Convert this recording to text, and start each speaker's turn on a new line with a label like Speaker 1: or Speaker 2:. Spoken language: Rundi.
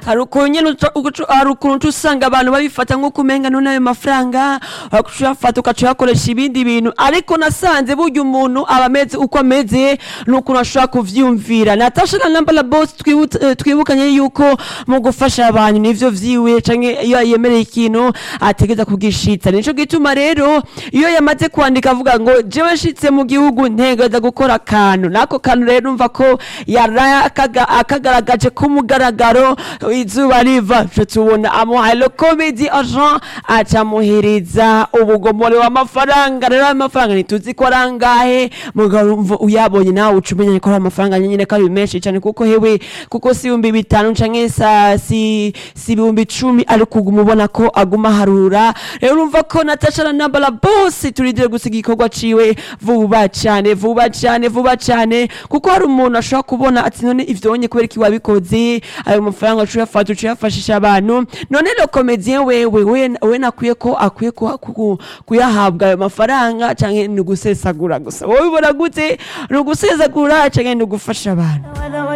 Speaker 1: hari ukuntu nyene uca- ugaca- hari ukuntu uca usanga abantu babifata nk'uko umenga none ayo mafaranga ugaca uyafata ugaca uyakoresha ibindi bintu ariko nasanze burya umuntu aba ameze uko ameze n'ukuntu ashobora kuvyumvira natasha na namba la boss twibu- eh, twibukanye yuko mu gufasha abantu nivyo vyiwe canke iyo yemereye ikintu ategeza kugishitsa nico gituma rero iyo yamaze kwandika avuga ngo jewe nshitse mu gihugu ntegeza gukora akantu nako kantu rero umva ko yaraye akaga- akagaragaje ku mugaragaro izuba riva twe tubona amuhaye le comedy agent acamuhereza ubugomore w'amafaranga rero ayo mafaranga ntituzi ko ari angahe mugabo umva uyabonye nawe uca umenya ko ari amafaranga nyine ko ari menshi cyane kuko hewe kuko si ibihumbi bitanu canke sa si si ibihumbi icumi ariko uguma ubona ko aguma harura rero urumva ko natasha na nambala bose turindire gusiga igikorwa ciwe vuba cyane vuba cyane vuba cyane kuko hari umuntu ashobora kubona ati none ivyonye kubera iki wabikoze ayo mafaranga uca uyafata uca uyafashisha abantu none le comedien wewe we we nakwiye ko akwiye ko ku- kuyahabwa ayo mafaranga canke ni ugusesagura gusa wowe ubona gute ni ugusesagura canke ni ugufasha abantu